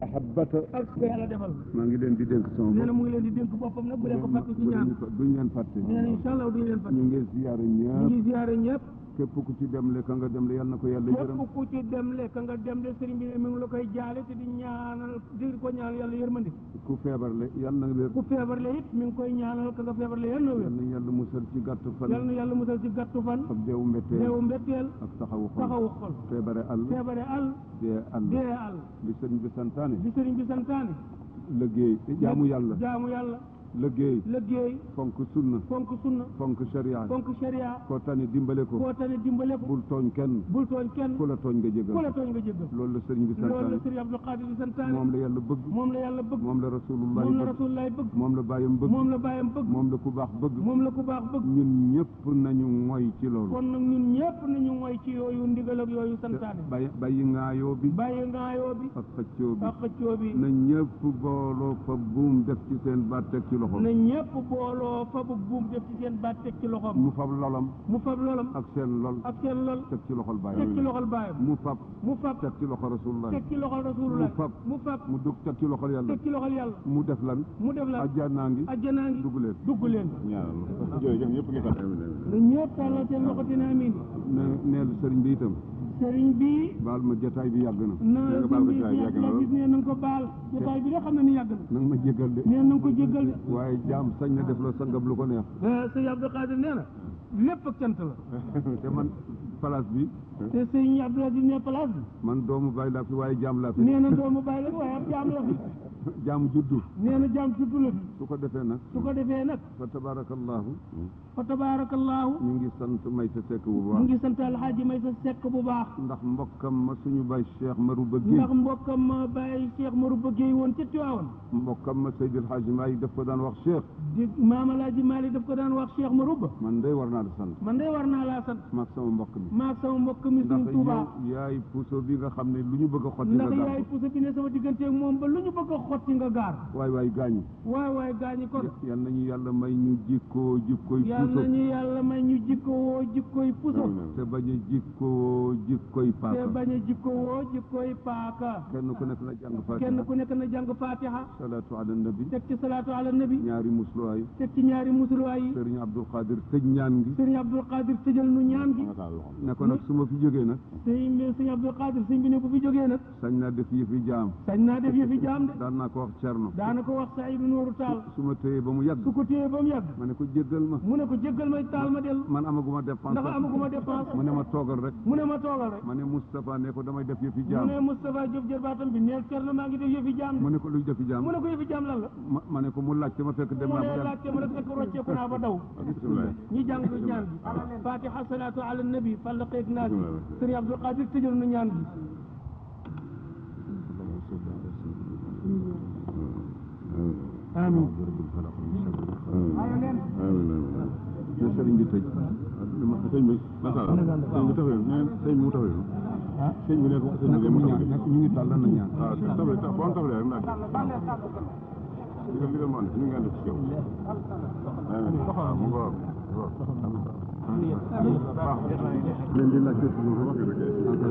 ahabbata ak ko yàlla defal maa ngi leen di dénk sama nee na bopp mu ngi leen di dénk boppam nag bu leen ko fàtte ci ñaan duñ leen fàtte nee na incha allah duñu leen fàtte ñu ngi ziyaare ñu ñëpp ngi ziare ñëpp képp ku ci dem le ka nga dem le yal na ko yàlla yërëm képp ku ci dem le ka nga dem de sëriñ bi ne mi ngi la koy jaale te di ñaanal di ko ñaanal yàlla yërmande ku feebar le yal na wér ku feebar le it mi ngi koy ñaanal ka nga feebar le yal na wér yal na yàlla musal ci gàtt fan yal na yàlla musal ci gàttu fan ak deewu mbetteel deewu mbetteel ak taxawu xol taxawu xol feebare àll feebare àll dee àll dee àll li sëriñ bi santaane di sëriñ bi santaane liggéey jaamu yàlla jaamu yàlla liggéey liggéey fonk sunna fonk sunna fonk sharia fonk sharia koo tane dimbale ko koo tane dimbale ko bul tooñ kenn bul tooñ kenn ku la tooñ nga ku la jégal tooñ nga jéggal loolu la sëriñ bi loolu la santaane sëriñ Abdou Khadir di santaane moom la yàlla bëgg moom la yàlla bëgg moom la rasulullahi moom la bëgg rasulullahi bëgg moom la bàyyam bëgg moom la bàyyam bëgg moom la ku baax bëgg moom la ku baax bëgg ñun ñëpp nañu moy ci loolu kon nag ñun ñëpp nañu mooy ci yooyu ndigal ak yooyu santaane bàyyi bàyyi ngaayoo bi bàyyi ngaayoo bi ak xëccoo bi ak xëccoo bi na ñëpp booloo fa buum def ci seen baat teg ci loxo na ñëpp booloo fabu buum def ci seen baat teg ci loxoom mu fab lolam mu fab lolam ak seen lol ak seen lol teg ci loxol teg ci bàyyam loxol baayam mu fab mu fab teg ci loxo rasulullah teg ci loxol rasulullah mu fab mu fab mu dugg teg ci loxol yàlla teg ci loxol yàlla mu def lan mu def la ajjanaa ngi ajjanaa ngi dugg leen dugg leen ñaanal jërëjëf ñëpp ngi sant na ñëpp tàllal seen loxo dina amin ne neel sëriñ bi itam sëriñ bi baal ma jotaay bi yàgg na na nga baal sëriñ ma bi jotaay bi yàgg na yàlla gis ne na nga ko baal jotaay bi de xam na ni yàgg na nanga ma jégal de nee na nga ko jéggal de waaye jaam sañ na def la sangam lu ko neex sëñ Abdou Khadir nee na lépp ak cant la te man place bi te sëñ Abdou Aziz ne place bi man doomu bàyyi laa fi waaye jaam laa fi nee na doomu bàyyi la waaye ab jaam la fi jaam juddu nee na jaam juddu la fi su ko defee nag su ko defee nag fa tabarakallahu fa tabaarakallaahu ñu ngi sant may sa sekk bu mu baax ngi sant alxaaji may sa sekk bu baax ndax mbokkam ma suñu bay Cheikh Marouba ndax Guèye mbokkam ma bàyyi Cheikh Marouba Guèye woon ca Tiwaawan mbokkam ma Seydil Hadji Maalik daf ko daan wax Cheikh di maam alaaji Maalik daf ko daan wax Cheikh Marouba man day war naa la sant man de war naa laa sant maag sama mbokk mi maag sama mbokk mi ndax suñu Tuubaa yow yaay puso bi nga xam ne lu ñu bëgg a xotti nga ndax gaar yaay puso bi ne sama digganteeg moom ba lu ñu bëgg a xotti nga gaar waay waay gaañu waay waay gaañi kon yal nañu yàlla may ñu jikkoo jikkoy yal puso nañu yàlla may ñu jikkowoo jikkoy puso te bañ a jikkoo jikkoy te paaka bañ a jikkowoo jikkoy paaka kenn ku nekk na jàng kenn fatiha ku nekk na jàng fatiha salaatu ala nabi teg ci salaatu ala nabi ñaari musluwaay teg ci ñaari musuluwaay yi sëriñ Abdul Qadir tëj ñaan gi sëriñ Abdul Qadir tëjal nu ñaan gi ne ko nag su ma fi jógee nag sëriñ bi sëriñ Abdul Qadir sëriñ bi ne bu fi jógee nag sañ naa def yëfi jaam sañ naa def yëfi jaam de daan naa ko wax Cerno daana ko wax Saydu Nooru Taal su ma téyee ba mu yàgg su ko téyee ba mu yàgg ma ne ko jéggal ma mu ne ko jéggal may taal ma dellu man amaguma dépense ndax amaguma dépense mu ne ma toogal rek mu ne ma toogal rek ma ne Moustapha ne ko damay def yëfi mu jaam ne Moustapha Diop jërbaatam bi neel Cerno maa ngi def yëfi jaam mu de ne ko luy defi jaam mu ne ko yëfi jaam lan la ma ma ne ko mu laajte ma fekk dem mu naa ne ba yàgg laajte ma ne fekk rocceeku naa ba daw ñi jàng ñaan gi fatiha salaatu ala nabi fallaqeeg naas yi sëriñ Abdul Qadir tëjal nu ñaan gi amin te sëriñ bi tëj sëñ bi masala sëñ bi tafee neen sëñ bi mu tafee sëñ bi ne ko sëñ bi mu ñaan ñu ngi tàll na ñaan waaw tafee ta bon tafee rek naaj li nga li nga mën ñu ngi ànd ci yow mu ngo leen di laaj lu wax rek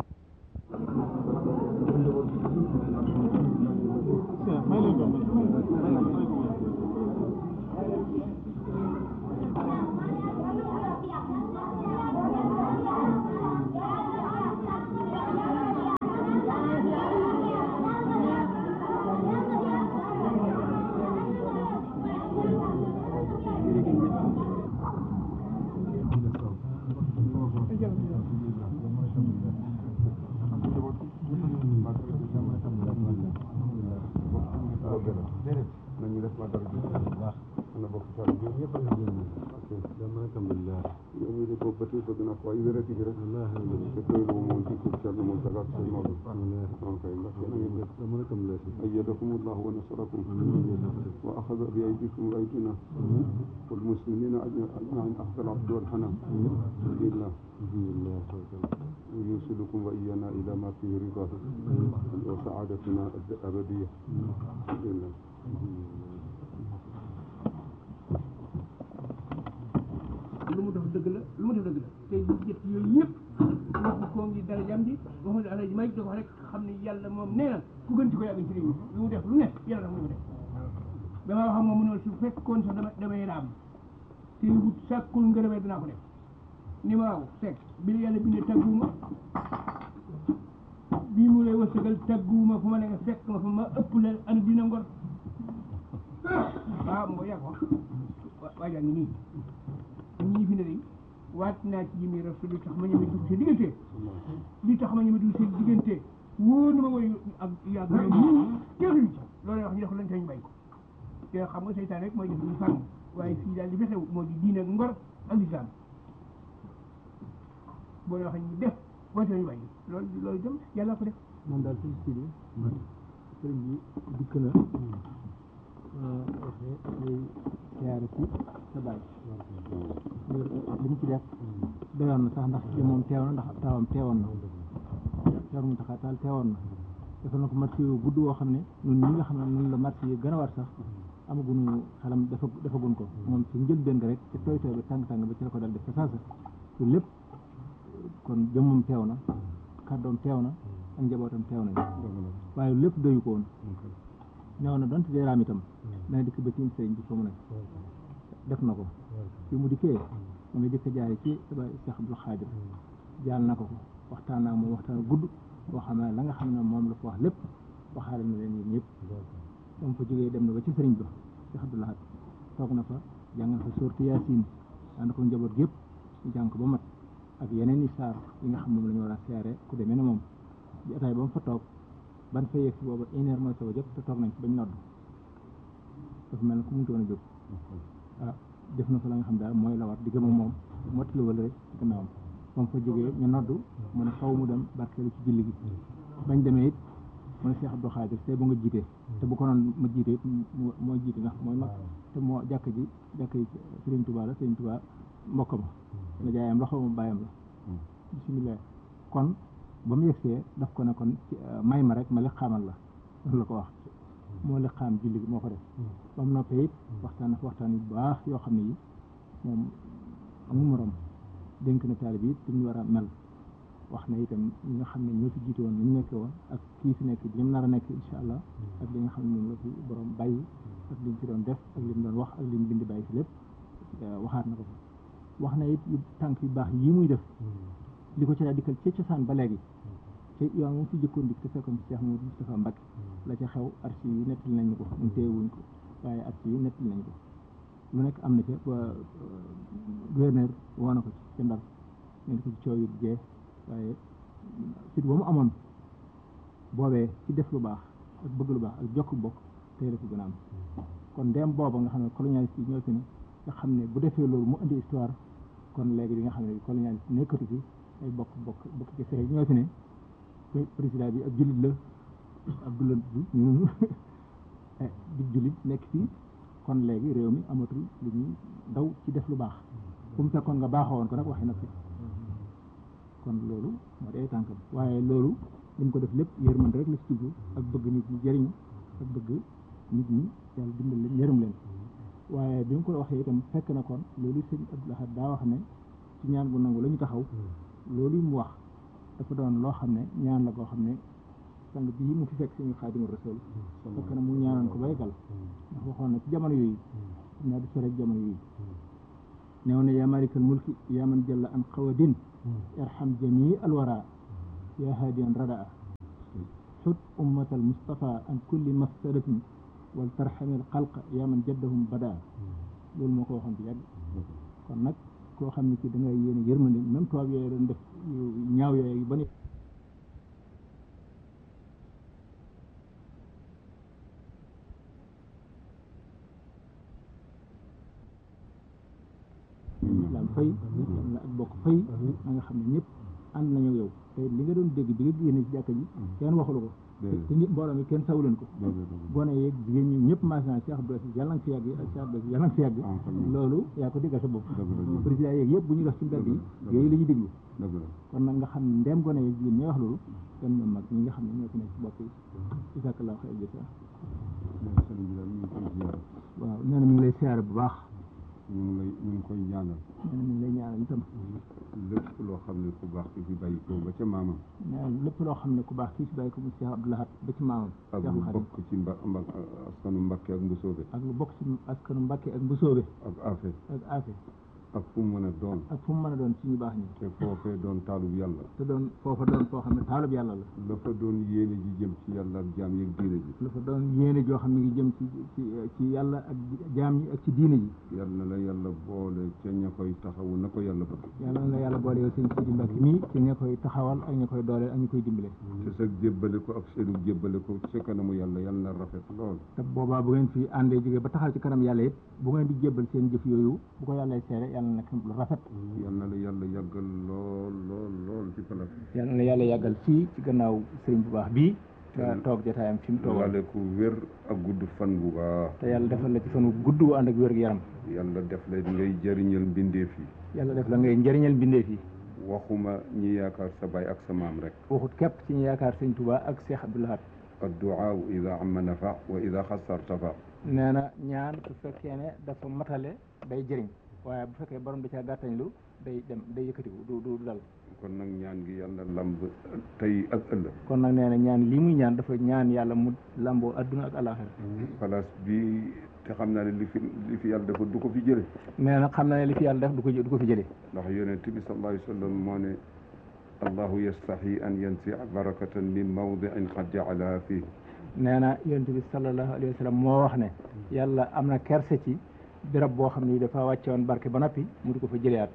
nañu def ma dara bu baax ana bokk ci ñoom ñëpp nga gën dama alhamdulillah yow mi de boobu ba tey bëgg naa ko ay wérati gi rek te koy lu moom ci ko ci mo daga ci mo on kay ndax na ngeen def dama alhamdulillah ayyadakum allah wa nasarakum wa akhadha bi aydikum wa aydina wal muslimina ajma'in afdal abd wal hanan billah ويوصلكم وإيانا إلى ما فيه رضاه وسعادتنا الأبدية بالله lu mu def dëgg la lu mu def dëgg la te bu jët yooyu yëpp waxu koo ngi dara jam ji waxu ne alay may da ko rek xam ne yàlla moom nee na ku gën ci ko yàgg ci réew mi lu mu def lu nekk yàlla tax mu def dama wax ak moom mu ne su fekkoon sax dama damay raam te wut sàkkul ngërëmee dinaa ko def ni ma waaw fekk bi la yàlla bindee tagguuma bii mu lay wërsëgal tagguuma fu ma ne nga fekk ma fa ma ëpp la ana dina ngor waaw moo yàgg wax waajaa ngi nii ñii fi ne de waat naa ci jimi rasul li tax ma ñëme dugg seen diggante li tax ma ñëme dugg seen diggante wóor na ma mooy ak yàgg na ñu kenn ci loolu wax ñu def lañ tañ bay ko te xam nga seytaan rek mooy def ñu fànn waaye fii daal li fi xew moo di diine ak ngor ak lislaam boo leen waxee ñu def woote nañu bàyyi loolu loolu itam yàlla ko def moom daal suñu si bi sëriñ bi dikk na waxee day siyaare ci sa baay li mu ci def doyoon na sax ndax moom teew na ndax taawam teewoon na teewar mu taxaa taal teewoon na defal na ko marché yu gudd woo xam ne ñun ñi nga xam ne noonu la marché yi gën a war sax amaguñu xelam dafa defagun ko moom ci njëlbéen nga rek te tooy tooy ba tàng-tàng ba ci la ko dal def ca saasa te lépp kon jëmmam teew na kàddoom teew na ak njabootam teew nañ waaye lépp doyu ko woon neew na donte dee raam itam dana dikk ba ci sëriñ bi fa mu ne def na ko fi mu dikkee mu ngi jëkk jaare ci ba Cheikh Abdou Khadir jaal na ko ko waxtaan naa moom waxtaan gudd boo xam ne la nga xam ne moom la ko wax lépp waxaale na leen yéen ñëpp moom fa jógee dem na ba ci sëriñ ba Cheikh Abdou Lahad toog na fa jàngal fa sorti Yaasin ànd ko njaboot gépp ñu jàng ko ba mat ak yeneen i saar yi nga xam moom la ñu war a seere ku demee ne moom jotaay ba mu fa toog ban fa yegg si booba une heure mooy soog a jot te toog nañ ci bañ nodd dafa mel ne ku mu doon a jóg ah def na fa la nga xam daal mooy la war di gëm ak moom mottali wala rek ci gannaawam ba mu fa jógee ñu noddu mu ne xaw mu dem barkeelu ci julli gi bañ demee it mu ne Cheikh Abdou Khadir te bu nga jiitee te bu ko noon ma jiite it moo jiite ndax mooy mag te moo jàkk ji jàkk yi Serigne Touba la Serigne Touba mbokk ma la jaayam la xaw ma bàyyam la bisimilah kon ba mu yegsee daf ko ne kon may ma rek ma li xaamal la loolu la ko wax moo li xaam julli gi moo ko def ba mu noppee it waxtaan na fa waxtaan yu baax yoo xam ne yi moom amul morom dénk na taalibe yi ñu war a mel wax na itam ñi nga xam ne ñoo fi jiite woon ni ñu nekkee woon ak kii fi nekk li mu nar a nekk incha allah ak li nga xam ne moom la fi borom bàyyi ak li mu fi doon def ak li mu doon wax ak li mu bind bàyyi fi lépp waxaat na ko fa wax na it yu tànk yu baax yii muy def li ko ci daa dikkal ca cosaan ba léegi te yoon moom fi jëkkoon dik te fekkoon ci Cheikh Mouhamadou Moustapha Mbacké la ca xew archive yi nettali nañ ko ñu téewuñ ko waaye archive yi nettali nañ ko lu nekk am na ca ba gouverneur woo na ko ci ca ndar ñu ko ci coow yu jee waaye fit ba mu amoon boobee ci def lu baax ak bëgg lu baax ak jokk bokk tey la ko gën a am kon ndem booba nga xam ne colonialiste yi ñoo fi ne nga xam ne bu defee loolu mu indi histoire kon léegi di nga xam ne colonialiste nekkatu fi ay bokk bokk bokk ci fere ñoo fi ne président bi ab jullit la Abdoulaye bi ñun di jullit nekk fii kon léegi réew mi amatul lu ñuy daw ci def lu baax fu mu fekkoon nga baaxoo woon ko nag waxi na fi kon loolu moo day tànkam waaye loolu li mu ko def lépp yërmande rek la ci jublu ak bëgg nit ñi jëriñu ak bëgg nit ñi yàlla dimbal leen yërëm leen waaye bi mu ko waxee itam fekk na kon loolu sëñ Abdou Lahad daa wax ne ci ñaan gu nangu la ñu taxaw loolu mu wax dafa doon loo xam ne ñaan la koo xam ne sang bii mu fi fekk suñu Xaadimu Rasuul fekk na mu ñaanoon ko baygal ndax waxoon na ci jamono yooyu xam naa du sore ak jamono yooyu neew na yaa malikal mulki yaa man jalla an xawadin irham jamii alwara yaa haadiyan radaa xut ummatal mustafa an kulli mafsadatin wal tarxamil xalqa yaa man jaddahum badaa loolu moo ko waxoon bi yàgg kon nag koo xam ne kii da ngay yéene yërmande même tubaab yooyu doon def ñaaw yooyu ba ne islam fay am na ak bokk fay na nga xam ne ñëpp ànd nañu yow te li nga doon dégg bi nga génne ci jàkka ji kenn waxulu ko te nit mbooloo mi kenn sawuleen ko gone yeeg jigéen ñi ñëpp maasina Cheikh Abdou Aziz yàlla nga fi yàgg ak Cheikh Abdou Aziz yàlla nga fi yàgg loolu yaa ko diggal sa bopp président yeeg yëpp bu ñu def ci mbedd yi yooyu la ñuy déglu kon nag nga xam ne ndem gone yeeg jigéen ñi wax loolu kon ñoom mag ñi nga xam ne ñoo fi nekk ci bopp yi isakallah xëy jësa waaw nee na mi ngi lay siyaare bu baax ñu ngi lay ñu ngi koy ñaanal nee na mi ngi lay ñaanal itam lépp loo xam ne ku baax ki fi bàyyi ko ba ca maamam nee na lépp loo xam ne ku baax kii si bàyyi ko mu Cheikh Abdou Lahad ba ci maamam ak Cheikh lu Khadim bokk ci mba mba askanu Mbakke ak Mbusoobe ak lu bokk ci askanu Mbàkke ak Mbusoobe ak Afe ak Afe ak fu mu mën a doon ak fu mu mën a doon ci ñu baax ñi te foofee doon taalub yàlla te doon foofa doon foo xam ne taalub yàlla la la fa doon yéene ji jëm ci yàlla ak jaam yeeg diine ji lu fa doon yéene joo xam ne ngi jëm ci ci ci yàlla ak jaam ñi ak ci diine ji yal na la yàlla boole ca ña koy taxawu na ko yàlla bëgg yàlla na la yàlla boole yow sëñ Sidi Mbacke mii ci ña koy taxawal ak ña koy dooleel ak ña koy dimbale te sa jébbale ko ak seenu jébbale ko ca kanamu yàlla yal na rafet lool te boobaa bu ngeen fi àndee jógee ba taxaw ci kanam yàlla it bu ngeen di jébbal seen jëf yooyu bu ko yàlla seere yàlla na nekk lu rafet yal na la yàlla yàggal lool lool lool ci palaas yàlla na yàlla yàggal fii ci gannaaw sëriñ bu baax bii nga toog jotaayam fi mu toogoon wale ku wér ak gudd fan bu baax te yàlla defal la ci fan wu gudd wu ànd ak wér-gu-yaram yàlla def la ngay jëriñal mbindeef yi yàlla def la ngay njëriñal mbindeef yi waxuma ñi yaakaar sa baay ak sa maam rek waxut képp ci ñu yaakaar sëñ Touba ak Cheikh Abdou Lahad adduaa ida amma nafa wa ida xasar tafa nee na ñaan su fekkee ne dafa matale day jëriñ waaye bu fekkee borom da caa gàttañlu day dem day yëkkatiku du du du dal kon nag ñaan gi yàlla lamb tey ak ëllëg kon nag nee na ñaan lii muy ñaan dafa ñaan yàlla mu lamboo adduna ak alaxira place bi te xam naa ne li fi li fi yàlla dafa du ko fi jële nee na xam na ne li fi yàlla def du ko du ko fi jëlee ndax yonent bi sallallahu alayhi wa sallam moo ne allahu yastahi an yansia barakatan min mawdiin qad jaalaha fii nee na yonent bi sallallahu alayhi wa sallam moo wax ne yàlla am na kerse ci birab boo xam ne dafa wàcce woon barke ba noppi mu di ko fa jëleyaat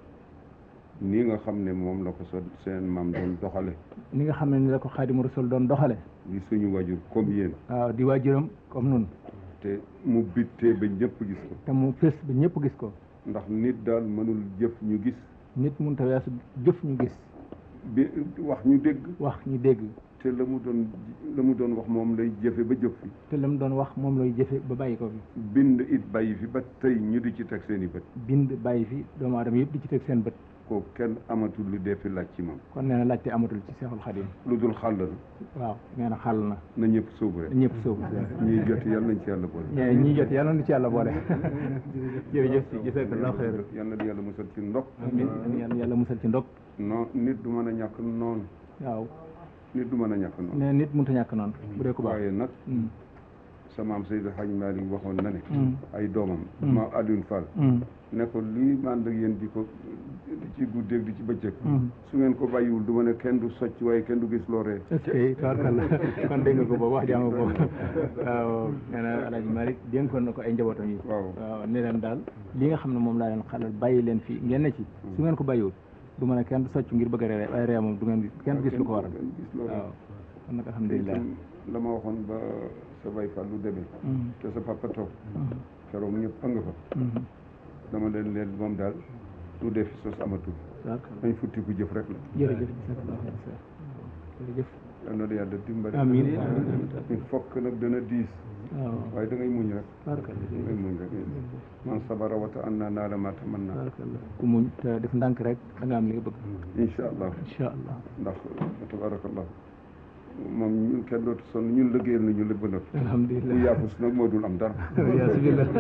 nii nga xam ne moom la ko sa seen maam doon doxale ni nga xam ne ni la ko xaadimu rasul doon doxale di suñu wajur comme yéen waaw di waajuram comme nun te mu bittee ba ñëpp gis ko te mu fés ba ñëpp gis ko ndax nit daal mënul jëf ñu gis nit mun ta weesu jëf ñu gis bi wax ñu dégg wax ñu dégg te la mu doon la mu doon wax moom lay jëfe ba jëf fi te la mu doon wax moom lay jëfe ba bàyyi ko fi bind it bàyyi fi ba tey ñu di ci teg seen i bët bind bàyyi fi doomu aadama yëpp di ci teg seen bët ko kenn amatul lu dee fi laaj ci moom kon nee na laajte amatul ci seexul xadim lu dul xàll na waaw nee na xàll na na ñëpp sóobu rek ñëpp soobu ñuy jot yàlla nañ ci yàlla boole ñee ñi jot yàlla na ci yàlla boole jërëjëf si jazakallahu xayr yàlla na yàlla musal ci ndog amiin yàlla yàlla musal ci ndog non nit du mën a ñàkk noonu waaw nit du mën a ñàkk noonu nee nit mënut a ñàkk noonu bu dee ku baax waaye nag Mm. sa maam Seydou Hadj Malick waxoon na ne Mm. ay doomam Mm. maam Alioune Fall Mm. ne ko lii mànd ak yéen di ko di ci guddeeg di ci bëccëg Mm. su ngeen ko bàyyiwul du ma ne kenn du socc waaye kenn du gis looree est-ce que tabarkalla kon dégg nga ko boobu wax jàmm boobu waaw nee na Alaaji Malick dénkoon na ko ay njabootam yi waaw waaw ne leen daal li nga xam ne moom laa leen xalal bàyyi leen fii ngeen ne ci su ngeen ko bàyyiwul du mën a kenn du socc ngir bëgg a ree waaye ree moom du ngeen gis kenn du gis lu ko waral kenn gis looree waaw kon nag alhamdulilah itam la ma waxoon ba sa bay fa lu demee Mm. te sa papa toog Mm. keroog ñëpp a nga fa Mm. dama leen leen moom daal lu def sos amatul tabarkalla dañ futti ku jëf rek la jërëjëf jazakallahu xayr jërëjëf yal na la yàlla dimbali amiin il faut que nag dana diis waaw waaye da ngay muñ rek tabarkalla da ngay muñ rek man sabara wata an naa naa la ma tamanna tabarkalla ku muñ te def ndànk rek da nga am li nga bëgg incha allah incha allah ndax tabarakallah moom ñun kenn dootu sonn ñun liggéeyal nañu lépp ba noppi alhamdulilah ku yaafus nag moo dul am dara yaa si billah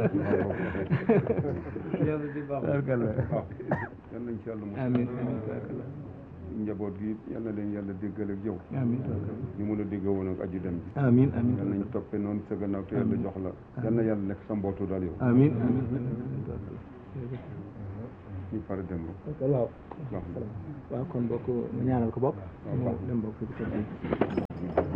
waaw tabarkalla yal nañ ci yàlla mu amiin amiin tabarkalla njaboot gi yal na leen yàlla déggal ak yow amiin tabarkalla ñu mun a dégg woon ak aju dem bi amiin amiin yal nañ toppee noonu sa gannaaw te yàlla jox la yal na yàlla nekk sa mbootu daal yow amiin amiin tabarkalla ñu pare dem ba waaw baax na waaw kon bokk nga ñaanal ko bokk mu dem bokk fi ci kër gi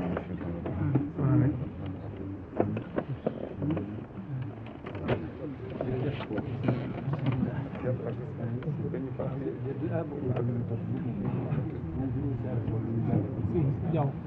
jaw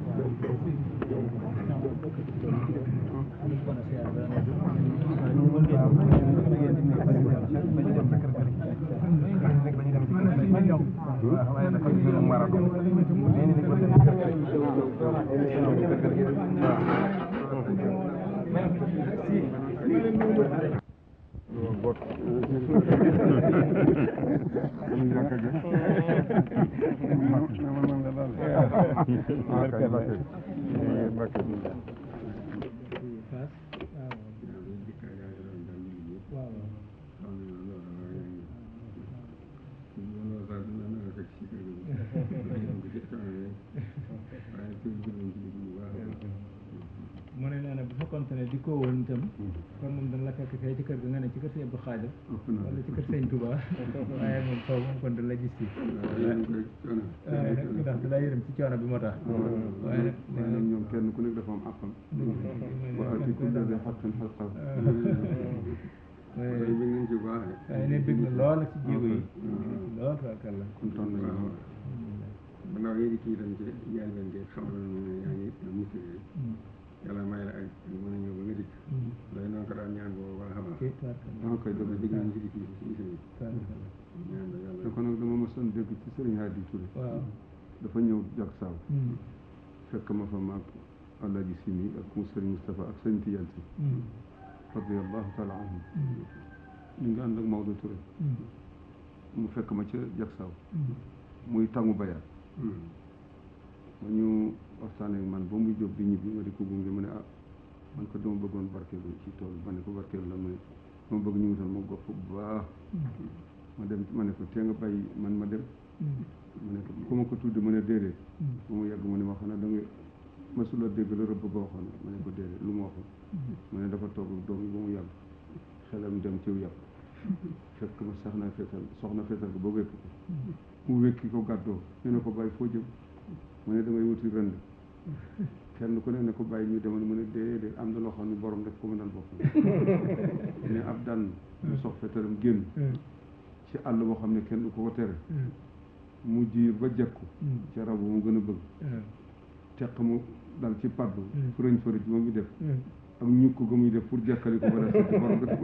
fekkonte ne di ko woon itam kon moom dana la fekk fee ci kër ga nga ne ci kër sëñ Abdou Khadir ëpp na wala ci kër sëñ Touba waaye moom foofu moom kon dana la gis fii yéen koy coono waaye nag ndax da lay yërëm ci coono bi moo tax waaye nag waaye nag ñoom kenn ku nekk dafa am àqam wa aati kulla di xaqin xaqam waaye bi ngeen ci baax waaye ne bëgg na lool nag ci jéego yi lool tabarkalla kontaan nañu lool ndaw yi di kii dañ ci jaay leen de xamal na ne yaa ngi am mucc yàlla may la ak mën a ñëw ba nga dikk loolu noonu ko daan ñaan boobu wala xamal ok tabarkalla dama koy dëgg dégg nañ ci di kii si émission bi tabarkalla ñaan la yàlla te kon nag dama mësoon dégg ci Sëriñ Hadi Touré waaw dafa ñëw jak saaw fekk ma fa maag Alaaji Simi ak mu Sëriñ Moustapha ak Sëriñ Tijaan Si radiallahu taala anhum ñu ngi ànd ak Maodo Touré mu fekk ma ca jak saaw muy tàngu bayaat ma ñu waxtaanee man ba muy jóg di ñibbi ma di ko gunge mu ne ah man ko dama bëggoon barkeelu ci tool ma ne ko barkeelu la mu ne dama bëgg ñu wutal ma gopp bu baax ma dem ma ne ko tee nga bàyyi man ma dem ma ne ko ku ma ko tudde mu ne déedéet ba mu yàgg mu ne ma xam ne da nga masula dégg la rëbb ba waxoon ma ne ko déedéet lu mu waxoon mu ne dafa toog ak doom yi ba mu yàgg xelam dem ciw yàpp fekk ma sax na feetal soxna feetal ko ba wékk ko mu wékki ko gàddoo ñu ne ko bàyyi foo jëm mu ne damay wuti rënd kenn ku ne ne ko bàyyi ñu demoon mu ne déedéet am na loo xam ne borom def ko mënal boppam ne ab daan mu sox fetalam génn ci àll boo xam ne kenn du ko ko tere mu jiir ba jekku ca rab mu gën a bëgg teq mu dal ci paddu fërëñ fërëj ba muy def ak ñukk ga muy def pour jekkali ko ba def ci borom def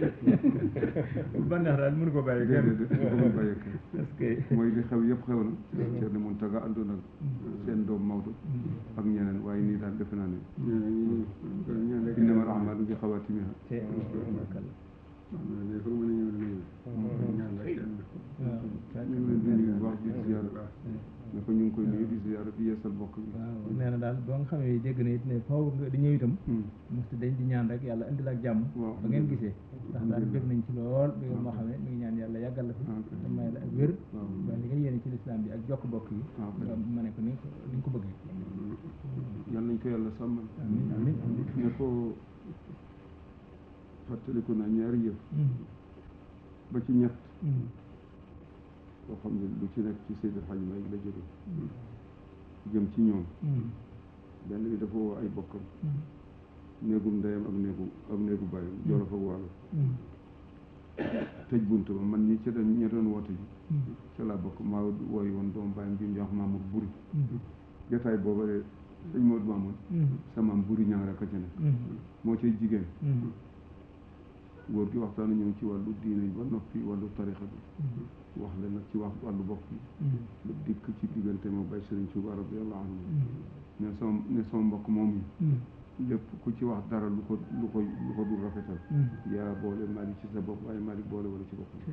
ba neex daal mënu ko bàyyi kenn déedéet du ko mën bàyyi kenn parce que mooy li xew yëpp xew na Thierno Mountaga àndoon ak seen doom Maodo ak ñeneen waaye nii daal defe naa ne ñaan rek innamal a'maalu bi xawaatimiha te tabarkalla ne foo mën a ñëw dana ñëw ñaan rek kenn waaw ñu ngi leen di nuyu bu baax di ziyaara ne ko ñu ngi koy nuyu di ziyaara di yeesal bokk bi waaw nee na daal boo nga xamee dégg na it ne faw nga di ñëw itam mosti dañ di ñaan rek yàlla indil ak jàmm waaw ba ngeen gisee ndax daal bëgg nañ ci lool bi moo xamee mi ngi ñaan yàlla yàggal la fi ok. te may la ak wér waaw. ba li nga yéene ci lislaam bi ak jokk bokk yi waaw, nga ma ne ko ni nga ko ni nga ko bëggee yal nañ ko yàlla sàmmal amin amin amin ne ko fàttaliku na ñaari yëf ba ci ñett boo xam ne lu ci nekk ci Seydi El Hadji Malick la jóge jëm ci ñoom benn bi dafa woo ay bokkam néegum ndeyam ak néegu ak néegu bàyyam jolof ak wàllu tëj bunt ba man ñi ca doon ña doon woote ji ca laa bokk maa wooy woon doomu bàyyam bi ñu wax Mamour Buri jotaay booba de sëñ Modou Mamoun sama maam Buri ñang rek a ca nekk moo cay jigéen góor gi waxtaan ñëw ci wàllu diine ba noppi wàllu tarixa bi wax leen nag ci wax wàllu bopp bi lu dikk ci diggante ma bay Sëriñ Tuuba radiyallahu anhu ne sama ne sama mbokk moom yi lépp ku ci wax dara lu ko lu ko lu ko dul rafetal yaa boole Malick ci sa bopp waaye Malick boole wala ci boppam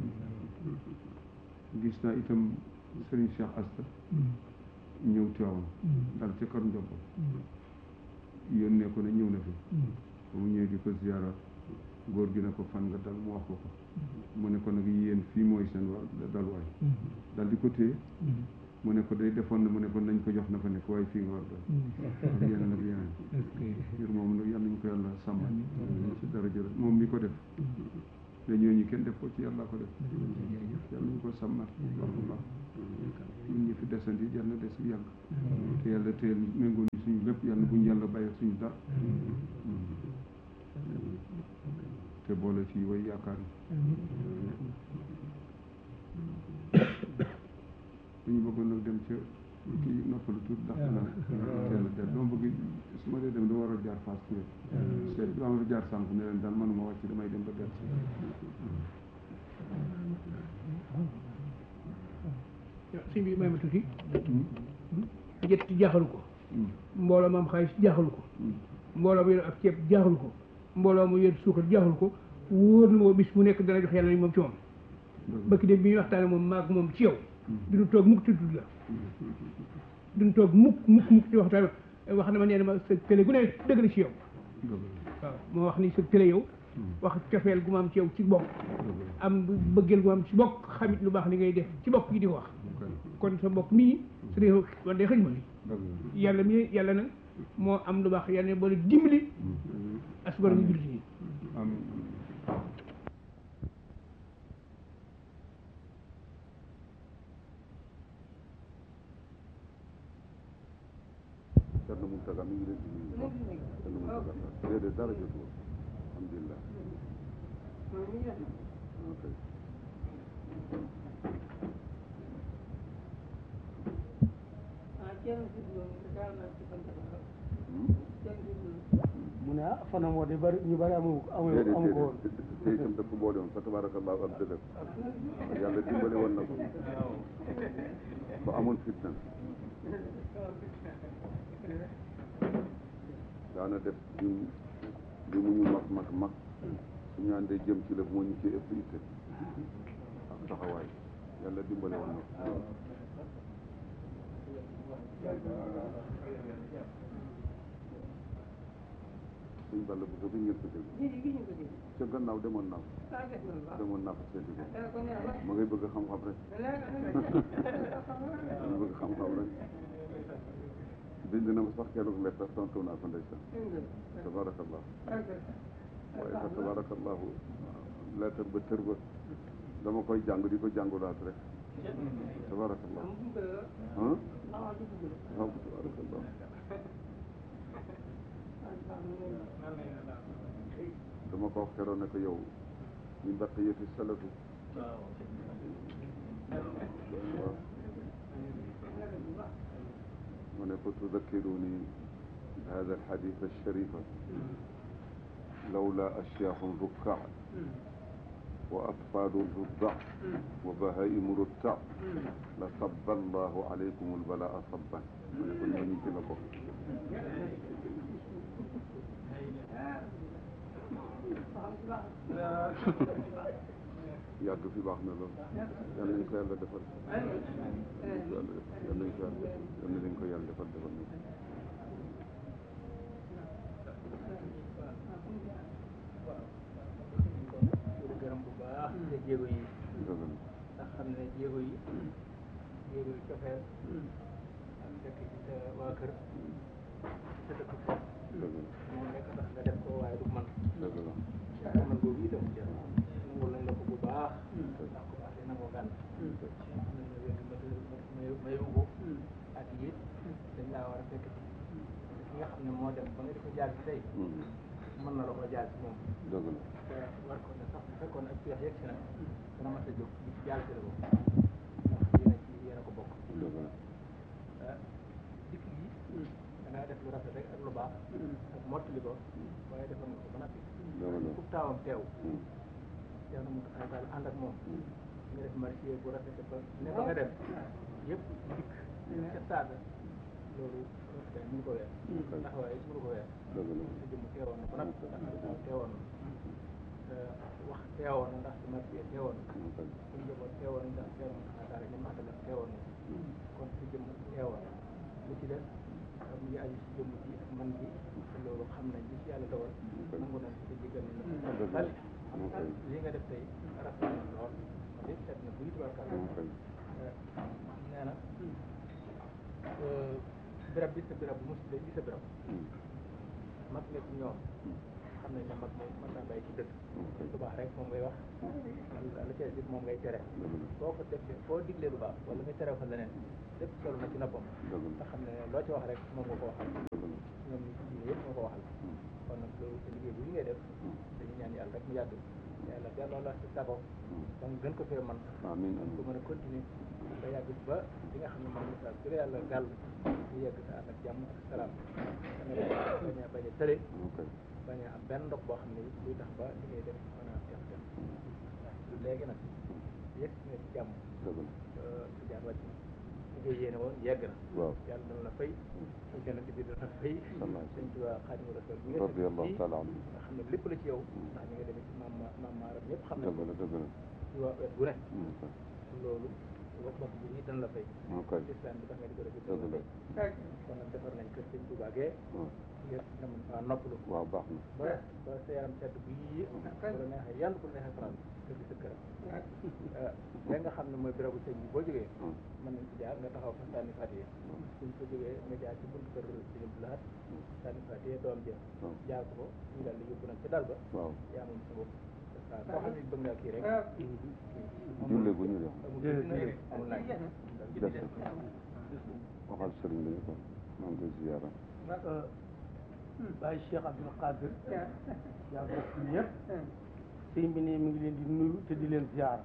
gis naa itam Sëriñ Cheikh Asta ñëw Tiwaawan dal ca kër Njombal yónnee ko ne ñëw na fi ba mu ñëwee di ko ziyaara góor gi ne ko fan nga dal mu wax ko ko mu ne ko nag yéen fii mooy seen wa dalwaay dal di ko téye mu ne ko day defoon na mu ne ko nañ ko jox na fa nekk waaye fii nga war dal ak yeneen ak yeneen ngir moom nag yal nañu ko yàlla sàmmal ci dara jërë moom mi ko def te ñooñu kenn def ko ci yàlla ko def yàlla nañu ko sàmmal baax a baax ñun ñi fi desandi yàlla na des bi yàgg te yàlla teel méngoo ni suñu lépp yàlla buñu yàlla bàyyi suñu dara te boole ci way yaakaar yi ñu bëggoon nag dem ca kii noppalu tuut ndax la teel a del dama bëgg su ma dee dem dama war a jaar Fass Touré seet dama fa jaar sànq ne leen daal manuma wàcc damay dem ba del sëñ bi may ma tuuti jët jaaxalu ko mbooloo maam xaalis jaaxalu ko mbooloo mu yor ab ceeb jaaxalu ko mbooloo mu yor suukar jaaxalu ko wóor na moo bis mu nekk dana jox yàlla ni moom ci moom bëkk dem bi ñuy waxtaane moom maag moom ci yow duñu toog mukk tudd la duñu toog mukk mukk mukk ci waxtaan wax na ma nee na ma sa télé gu ne dëgg la ci yow waaw moo wax ni sa télé yow wax cofeel gu ma am ci yow ci bokk am bëggeel gu ma am ci bokk xamit lu baax li ngay def ci bokk yi di ko wax kon sa mbokk mii su dee man day xëj ma li yàlla mi yàlla nag moo am lu baax yàlla boole dimbali asgor ñu jullit yi amiin Cerno Mountaga mi ngi leen di nuyu Cerno Mountaga déedéet dara jotul alhamdulilah ok mu ne ah fanam woo de bari ñu bari amu amu déedéet amu ko woon déedéet te itam daf ko boole woon fa tabarakallahu ak dëgg yàlla dimbale woon na ko ba amul fitna daana def ñun li mu ñu mag mag mag suñu àndee jëm ci la moo ñu ci ëpp itte ak taxawaay yàlla dimbale woon na ko suñ balla bu ko bi ngeen ko dégg ca gannaaw demoon naa ko demoon naa ko seeti ko ma ngay bëgg xam-xam rek ma bëgg xam-xam rek bind na ma sax keroog lettre tontu naa ko ndeysaan tabarakallah waaye fa tabarakallahu lettre ba tër ba dama koy jàng di ko jàngulaat rek tabarakallah ah waaw tabarakallah dama ko wax keroog ne ko yow min baqiyati salafi waaw ma ne ko tudakkiruni hada alxadith alsharifa lawla ashyaakhun rukkaa wa atfaalu ruddaa wa bahaimu ruttaa la sabba allahu alaykum albalaa sabban ma ne ko ñooñu ci la bokk yàgg fi baax na lool yal nañ ko yàlla defal yal nañ ko yàlla yal nañ ko yàlla defal yal nañ ko yàlla defal defal nañ ko di gërëm bu baax te jéego yi dëgg la ndax xam ne jéego yi jéego yi cofeel ak dëkk ci sa waa kër sa dëkk foofu dëgg la moom nekk tax nga def ko waaye du man dëgg la man boobu itam nangul nañ la ko bu baax ndax ko baax dina ko gànt nañu wér may mayu ko ak it dañ laa war a fekk ci ki nga xam ne moo dem ba nga di ko jaar ci tey mën na la ko jaar ci moom dëgg la te war ko ne sax bu fekkoon ak peex yegg si na dana mas a jóg di ci jàll ci la bokk ndax yéen a ci yéen a ko bokk dëgg la ah dikk gi da ngaa def lu rafet rek ak lu baax ak mottali ko waaye defal nga ko ba noppi dëgg la ku taawam teew teew na mu taxaw daal ànd ak moom nga def marché bu rafet ba ne ba nga def yëpp dikk ca saasa loolu rafet mënu ko weer taxawaay mënu ko weer dëgg la sa jëmm teewoon na ba noppi ndax teewoon na wax teewoon na ndax sama fii teewoon na suñu njaboot teewoon na ndax teewoon na xanaa daara ñoom àndal teewoon na kon si jëmm teewoon na li ci des mu ngi aju si jëmm ji ak man bi te loolu xam nañ li ci yàlla dogal nangu nañ ko jéggal nañ la bal li nga def tey rafet na lool man it seet na buy tubarkal nee na birab bi sa birab bu musi bi sa birab mag nga ci ñoom xam nañ ne mag moom mën naa bàyyi ci dëkk lu baax rek moom ngay wax la ca dit moom ngay tere boo ko defee foo diglee lu baax wala nga tere fa leneen lépp solo na ci noppam nga xam ne loo ci wax rek moom nga ko waxal ñoom ñi ci diine yëpp nga ko waxal kon nag loolu sa liggéey bu ñu ngay def dañu ñaan yàlla rek mu yàgg yàlla delloo la si sago ba nga gën ko fee man amiin ko mën a continuer ba yàgg ba li nga xam ne moom misaal su la yàlla gàll ñu yegg sa ànd ak jàmm ak salaam danga bañ a bañ a tële bañ a am benn ndox boo xam ne luy tax ba li ngay def mën a def def léegi nag yegg si nga ci jàmm si jaar wàcc na li ngay yéene woon yegg na waaw yàlla dana la fay su jannati bi dana fay sëñ Tuubaa Xaadimu Rasuul bi nga radiyallahu taala anhu nga xam ne lépp la ci yow ndax ni nga demee ci maam maam maaram ñëpp xam ne dëgg la dëgg la ci waa wet gu ne loolu wax bokk bi dana la fay ok islam bi tax nga di ko def dëgg la kon nag defar nañ kër sëñ Tuubaa gee ngir nga mën faa noppalu waaw baax na ba ba sa yaram sedd bu yii bu la neexee yàlla bu la neexee faral kër gi sa kër léegi nga xam ne mooy bérébu sëñ bi boo jógee mën nañ ci jaar nga taxaw fa sànni fatiye suñ fa jógee nga jaar ci buntu kër sëñ Abdou Lahad sànni fa téye doom ja waaw jaar ko ko ñu daal di yóbbu nag ci dal ba waaw yaa moom sa bopp waaw koo xam ne bëgg ngaa kii rek julle bu ñu def amul julli amul laaj des waxal sëriñ bi ne ko maa ngi koy ziyaara Baye Cheikh Abdoul Qadir yaa bokk ñëpp sëñ bi ne mi ngi leen di nuyu te di leen ziyaara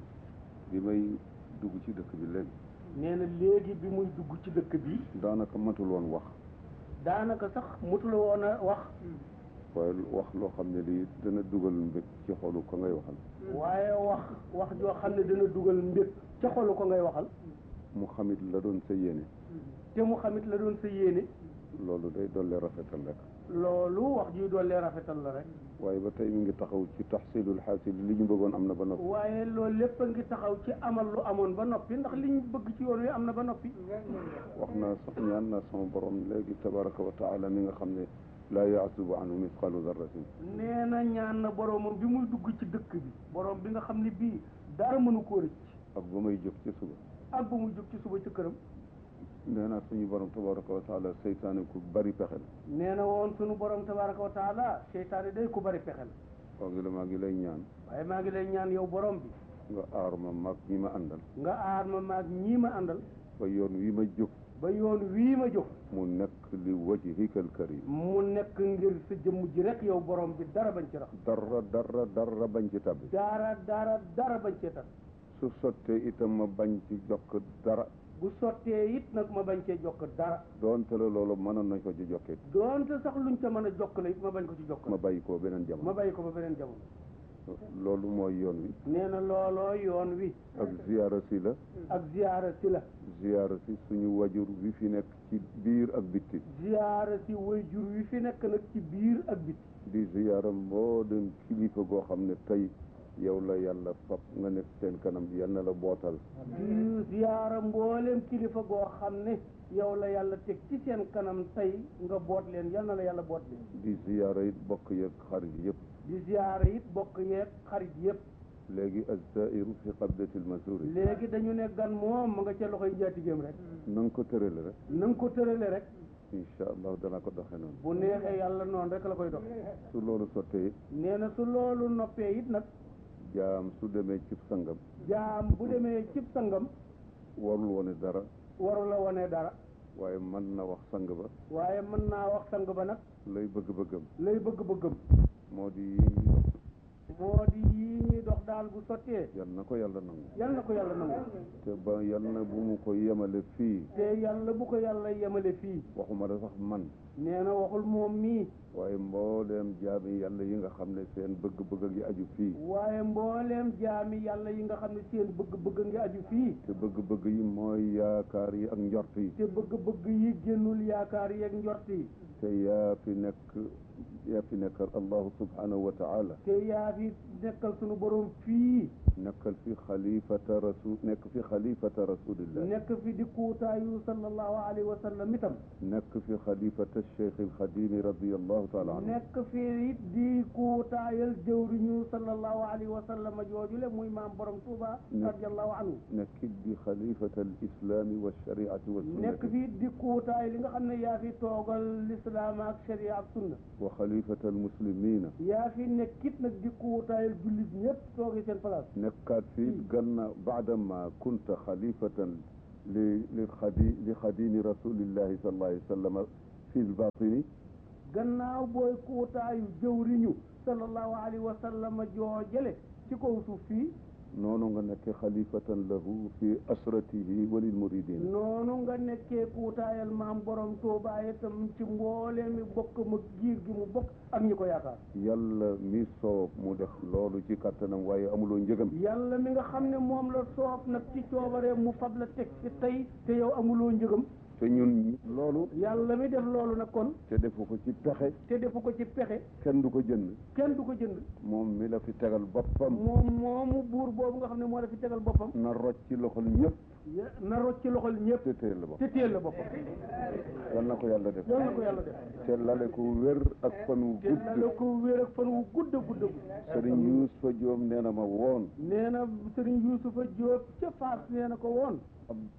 bi may dugg ci dëkk bi léegi nee na léegi bi muy dugg ci dëkk bi daanaka matul woon wax daanaka sax mutula woon a wax waaye wax loo xam ne lii dana dugal mbég ci xolu ko ngay waxal waaye wax wax joo xam ne dana dugal mbég ca xolu ko ngay waxal mu xamit la doon sa yéene te mu xamit la doon sa yéene loolu day dolli rafetal rek loolu wax ji dollee rafetal la rek waaye ba tey mi ngi taxaw ci taxsilul xaasil li ñu bëggoon am na ba noppi waaye loolu lépp a ngi taxaw ci amal lu amoon ba noppi ndax li ñu bëgg ci yoon wi am na ba noppi wax naa sax ñaan naa sama borom léegi tabaraka wa taala mi nga xam ne laa yaasubu anhu misqalu darratin nee na ñaan na boromam bi muy dugg ci dëkk bi borom bi nga xam ne bii dara mënu koo rëcc ak ba may jóg ci suba ak ba muy jóg ci suba ci këram nee naa suñu borom tabaraka wa taala seytaane ku bari pexe la nee na woon sunu borom tabaraka wa taala seytaane day ku bari pexe la waaw ngi la maa ngi lay ñaan waaye maa ngi lay ñaan yow borom bi nga aar ma mag ñi ma àndal nga aar ma maag ñii ma àndal ba yoon wi ma jóg ba yoon wii ma jóg mu nekk li wajhikal karim mu nekk ngir sa jëmm ji rek yow borom bi dara bañ ci rax dara dara dara bañ ci tabbi dara dara dara bañ cee tax su sottee itam ma bañ ci jokk dara bu sottee it nag ma bañ cee jokk dara doonte la loolu mënoon nañ ko ci jokkee doonte sax luñ ca mën a jokk la it ma bañ ko ci jokk ma bàyyi ko beneen ma jamono bàyyi ko ba beneen jamono loolu mooy yoon wi nee na looloo yoon wi ak ziyaara si la ak ziyaara si la ziyaara si suñu wajur wi fi nekk ci biir ak bitti ziyaara si wayjur wi fi nekk nag ci biir ak bit di ziyaara mboolem kilifa goo xam ne tey yow la yàlla fab nga nekk seen kanam yal na la bootal di ziyaara mbooleem kilifa goo xam ne yow la yàlla teg ci seen kanam tey nga boot leen yal na la yàlla boot leen di ziyaara it bokk yeeg xarit yëpp di ziyaara it bokk yeeg xarit yëpp léegi azzairu fi qabdati lmasuri léegi dañu ne gan moom ma nga ca loxoy njaatigéem rek na nga ko tërale rek na nga ko tërale rek incha allah dana ko doxe noonu bu neexee yàlla noonu rek la koy dox su loolu sottee nee na su loolu noppee it nag jaam su demee ci sangam jaam bu demee cib sangam warul wone dara waru la wone dara waaye mën na wax sang ba waaye mën naa wax sang ba nag lay bëgg-bëggam lay bëgg-bëggam moo di yi ñuy dox moo di yii ñuy dox daal bu sottee yal na ko yàlla nangu yal na ko yàlla nangu te ba yal na bu mu ko yemale fii te yàlla bu ko yàlla yemale fii waxuma la sax man nee na waxul moom mii waaye mbooleem jaami yàlla yi nga xam ne seen bëgg-bëgg gi aju fii waaye mbooleem jaami yàlla yi nga xam ne seen bëgg-bëgg ngi aju fii te bëgg-bëgg yi mooy yaakaar yi ak njort yi te bëgg-bëgg yi génnul yaakaar yeeg njort yi te yaa fi nekk yaa fi nekkal allahu subhanahu wa taala te yaa fi nekkal sunu borom fii nekkal fi xalifata rasul nekk fi xalifata rasulillah nekk fi di kuutaayu sallallahu alayhi wa sallam itam nekk fi xalifata cheikh alxadimi radiallahu taala anhu nekk fi it di kuutaayal jëwriñu sallallahu alayhi wa sallam joojule muy maam borom Tuuba radiallahu anhu nekkit di xalifata alislami walshariati nekk walsunnati fi di kuutaay li nga xam ne yaa fi toogal lislaam ak sharia ak sunna wa xalifata almuslimina yaa fi nekkit nag di kuutaayal jullit ñëpp toogi seen place nekkaat fi gannaaw baadama kunta xalifatan li li xadi li xadimi rasulillahi sallallahu alayhi wa sallam fi lbatini gannaaw booy kuutaayu jëwriñu sallallahu alayhi wa sallam joojale ci kaw suuf fii noonu nga nekke xalifatan lahu fi asratihi wa lilmuridin noonu nga nekkee kuutaayal maam borom Tuubaa itam ci mbooleemi bokk ma giir gi mu bokk ak ñi ko yaakaar yàlla mi soob mu def loolu ci kattanam waaye amuloo njëgam yàlla mi nga xam ne moom la soob nag ci coobaree mu fab la teg ci tey te yow amuloo njëgam te ñun loolu yàlla mi def loolu nag kon te defu ko ci pexe te defu ko ci pexe kenn du ko jënd kenn du ko jënd moom mi la fi tegal boppam moom moomu buur boobu nga xam ne moo la fi tegal boppam na rocc ci loxol ñëpp ya- na rocc ci loxol ñëpp te téel la bopp te téel la boppam yal na ko yàlla def yal na ko yàlla def te lale ko wér ak fan wu te la gudd ko wéer ak fan wu gudd a gudd a gudd sëriñ Yuusufa Joom nee na ma woon nee na sëriñ Yuusufa Jóob ca Faas nee na ko woon ab